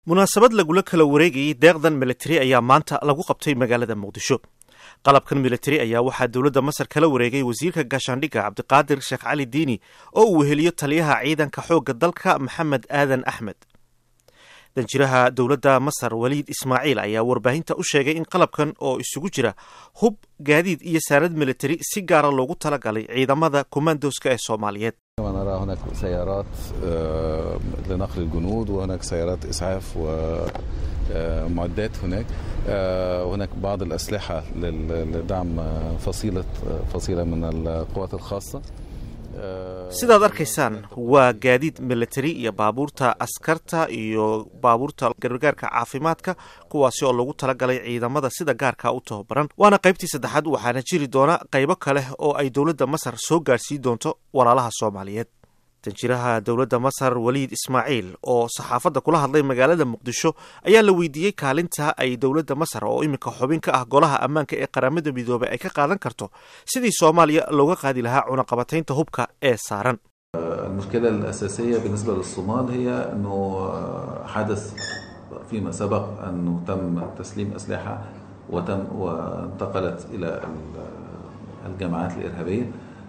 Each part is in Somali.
munaasabad lagula kala wareegayay deeqdan militari ayaa maanta lagu qabtay magaalada muqdisho qalabkan militari ayaa waxaa dowladda masar kala wareegay wasiirka gaashaandhigga cabdiqaadir sheekh cali diini oo uu weheliyo taliyaha ciidanka xoogga dalka maxamed aadan axmed danjiraha dowladda masar waliid ismaaciil ayaa warbaahinta u sheegay in qalabkan oo isugu jira hub gaadiid iyo saanad militari si gaara loogu talagalay ciidamada komandoska ee soomaaliyeed نرى هناك سيارات لنقل الجنود وهناك سيارات إسعاف ومعدات هناك وهناك بعض الأسلحة لدعم فصيلة فصيلة من القوات الخاصة sidaad arkaysaan waa gaadiid militari iyo baabuurta askarta iyo baabuurta gargaarka caafimaadka kuwaasi oo lagu talagalay ciidamada sida gaarka u tababaran waana qaybtii saddexaad waxaana jiri doona qaybo kale oo ay dowladda masar soo gaarsiin doonto walaalaha soomaaliyeed danjiraha dowladda masar waliid ismaaciil oo saxaafadda kula hadlay magaalada muqdisho ayaa la weydiiyey kaalinta ay dowladda masar oo iminka xubin ka ah golaha ammaanka ee qaramada midoobay ay ka qaadan karto sidii soomaaliya looga qaadi lahaa cunaqabataynta hubka ee saaran المشكلة الأساسية بالنسبة للصومال هي أنه حدث فيما سبق أنه تم تسليم أسلحة وتم وانتقلت إلى الجماعات الإرهابية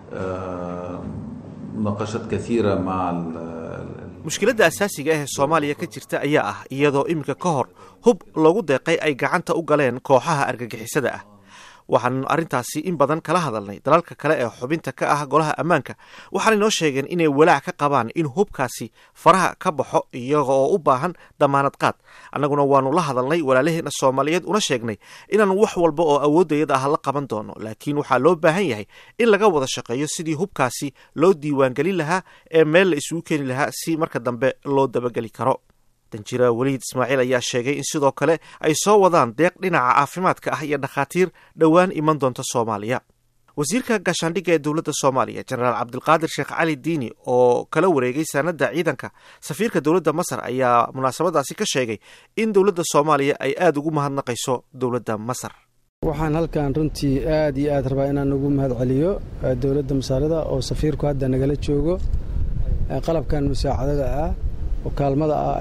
مناقشات كثيرة مع mushkiladda asaasiga ah ee soomaaliya ka jirta ayaa ah iyadoo iminka ka hor hub lagu deeqay ay gacanta u galeen kooxaha argagixisada ah waxaanu arrintaasi in badan kala hadalnay dalalka kale ee xubinta ka ah golaha ammaanka waxaanay noo sheegeen inay walaac ka qabaan in hubkaasi faraha ka baxo iyaga oo u baahan damaanad qaad annaguna waanu la hadalnay walaalaheena soomaaliyeed una sheegnay inaan wax walba oo awooddayada ah la qaban doono laakiin waxaa loo baahan yahay in laga wada shaqeeyo sidii hubkaasi loo diiwaangelin lahaa ee meel la isugu keeni lahaa si marka dambe loo dabageli karo danjira weliid ismaaciil ayaa sheegay in sidoo kale ay soo wadaan deeq dhinaca caafimaadka ah iyo dhakhaatiir dhowaan iman doonta soomaaliya wasiirka gaashaandhigga ee dowladda soomaaliya jenaraal cabdilqaadir sheekh cali diini oo kala wareegay saanadda ciidanka safiirka dowladda masar ayaa munaasabadaasi ka sheegay in dowladda soomaaliya ay aada ugu mahadnaqayso dowladda masar waxaan halkan runtii aad iyo aad rabaa inaan ugu mahad celiyo dowladda masaarida oo safiirku hadda nagala joogo qalabkan musaacadada ah oo kaalmada ah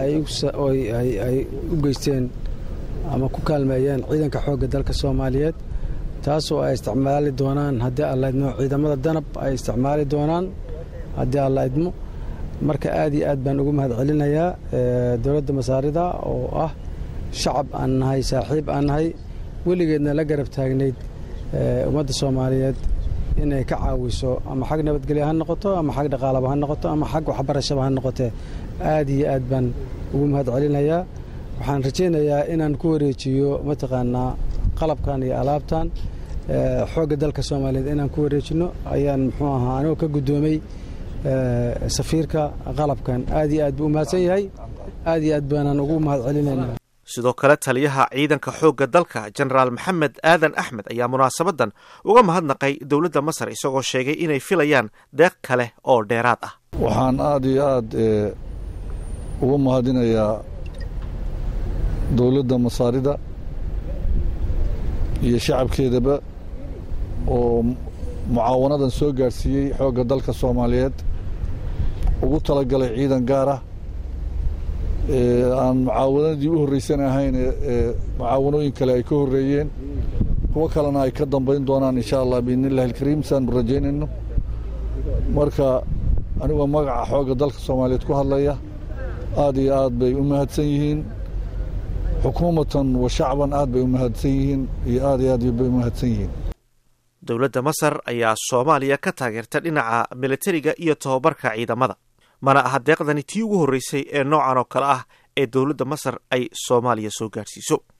ay u geysteen ama ku kaalmeeyeen ciidanka xoogga dalka soomaaliyeed taasoo ay isticmaali doonaan haddii alla idmo ciidamada danab ay isticmaali doonaan haddii alla idmo marka aad iyo aad baan ugu mahad celinayaa dowladda masaarida oo ah shacab aan nahay saaxiib aan nahay weligeedna la garab taagnayd ummadda soomaaliyeed inay ka caawiso ama xag nabadgelyo ha noqoto ama xag dhaqaalaba ha noqoto ama xag waxbarashaba ha noqotee aad iyo aad baan ugu mahad celinayaa waxaan rajaynayaa inaan ku wareejiyo mataqaanaa qalabkan iyo alaabtan xoogga dalka soomaaliyeed inaan ku wareejino ayaan muxuu ahaa anigoo ka guddoomay safiirka qalabkan aad iyo aad buu u mahadsan yahay aad iyo aad baanaan ugu mahad celinayna sidoo kale taliyaha ciidanka xoogga dalka jenaraal maxamed aadan axmed ayaa munaasabadan uga mahadnaqay dowladda masar isagoo sheegay inay filayaan deeq kale oo dheeraad ah waxaan aada iyo aad uga mahadinayaa dowladda masaarida iyo shacabkeedaba oo mucaawanadan soo gaadhsiiyey xoogga dalka soomaaliyeed ugu talagalay ciidan gaar ah aan mucaawanadii u horreysan ahayn ee mucaawanooyin kale ay ka horreeyeen kuwo kalena ay ka dambayn doonaan insha allah biidni illahi alkariim saanu rajaynayno marka anigoo magaca xoogga dalka soomaaliyeed ku hadlaya aad iyo aad bay u mahadsan yihiin xukuumatan wa shacban aad bay u mahadsan yihiin iyo aad iyo aad bay u mahadsan yihiin dowladda masar ayaa soomaaliya ka taageerta dhinaca militariga iyo tobabarka ciidamada mana aha deeqdani tii ugu horreysay ee noocan oo kale ah ee dowladda masar ay soomaaliya soo gaadhsiiso